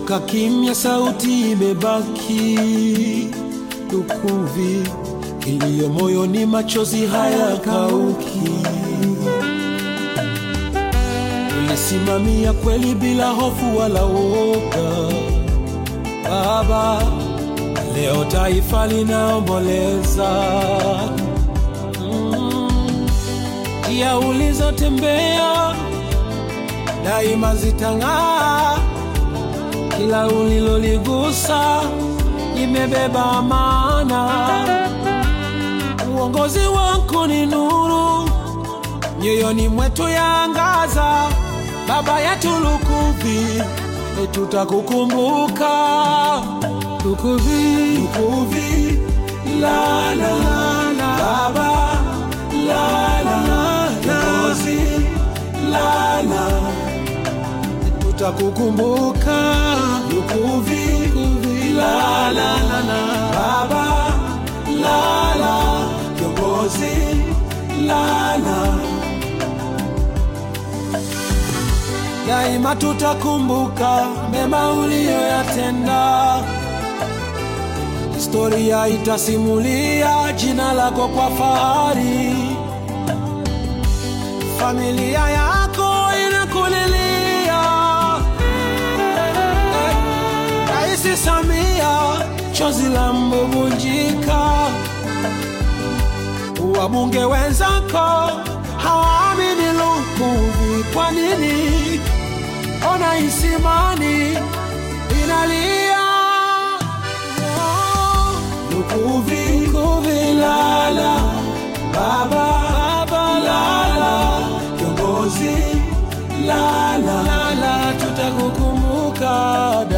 Umeondoka kimya, sauti imebaki lukuvi, iliyo moyoni, machozi hayakauki. Ulisimamia kweli bila hofu wala woga, Baba. Leo taifa linaomboleza Mm. njia ulizotembea daima zitang'aa, kila uliloligusa imebeba maana. Uongozi wako ni nuru, nyoyoni mwetu yaangaza. Baba yetu Lukuvi, tutakukumbuka Lukuvi, Lukuvi, la la la, Baba la la la, kiongozi la la, tutakukumbuka Lukuvi, Lukuvi, la la la la, Baba la la, kiongozi la la daima tutakumbuka mema uliyoyatenda. Historia itasimulia jina lako kwa fahari. Familia yako inakulilia. Eh, Rais Samia, chozi la mbubunjika. Wabunge wenzako hawaamini Lukuvi. Kwa nini? Ona Isimani inalia. Oh, Lukuvi, Lukuvi lala, baba, baba lala, kiongozi lala, lala, tutakukumbuka